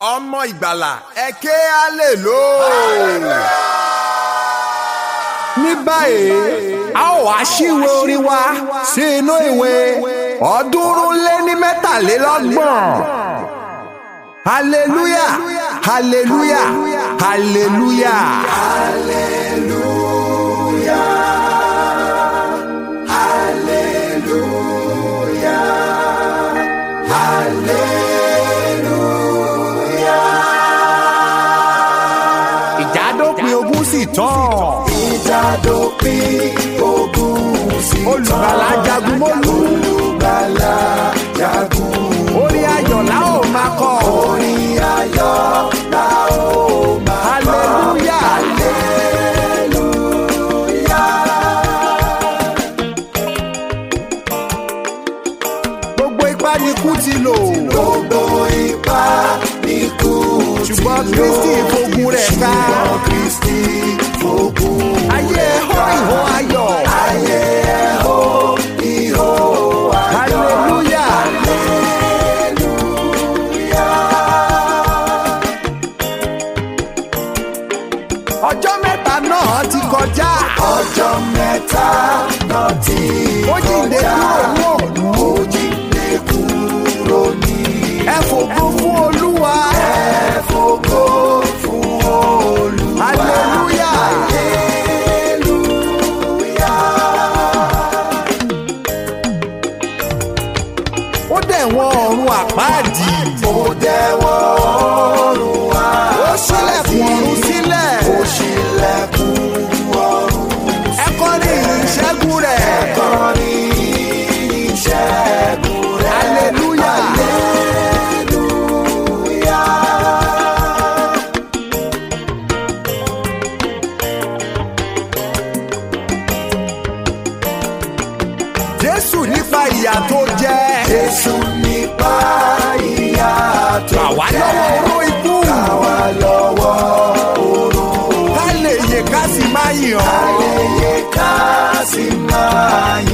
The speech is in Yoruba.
ọmọ ìgbàlà ẹ ké hallelujah. ní báyìí a ó wá ṣíwé orin wa sí inú ìwé ọ̀ọ́dúnrún lé ní mẹ́tàlélọ́gbọ̀n hallelujah hallelujah hallelujah. ìjádópin ogun sì tán. ìjádópin ogun sí tán. olùgbàlà jagun mólú. olùgbàlà jagun. orin ayọ̀ la ó máa kọ. orin ayọ̀ la ó máa kọ. hallelujah. gbogbo ipá ni kú ti lò. gbogbo ipá ní kú ti ṣùgbọ́n lò. kristi fogun rẹ̀ ká. ṣùgbọ́n kristi fogun ayé ẹ̀họ́ ìhó ayọ̀. ayé ẹ̀ hó ìhó ayọ̀. hallelujah. ọjọ́ mẹ́ta náà ti kọjá. ọjọ́ mẹ́ta náà ti ó jíǹde kúrò ní òòlù. ó jíǹde kúrò ní ẹ fògo fún olúwa. ẹ̀fọ́gó fún olúwa. hallelujah. ó dẹ̀ wọ́n ọ̀run àpáàdì. ó dẹ́wọ́ ọ̀run wá. ó ṣílẹ̀kùn ọ̀run sílẹ̀. ó ṣílẹ̀kùn ọ̀run. ẹ kọrin ìṣẹ́gun rẹ̀. kọrin ìṣẹ́gun rẹ̀. hallelujah. jésù nípa ìyà tó jẹ. Jésù nípa ìyà tó gbà wá lọ́wọ́ oró ikú. wá lọ́wọ́ oró. ká lè yè ká sì máa yìn ọ́. Ayẹyẹ ká sì máa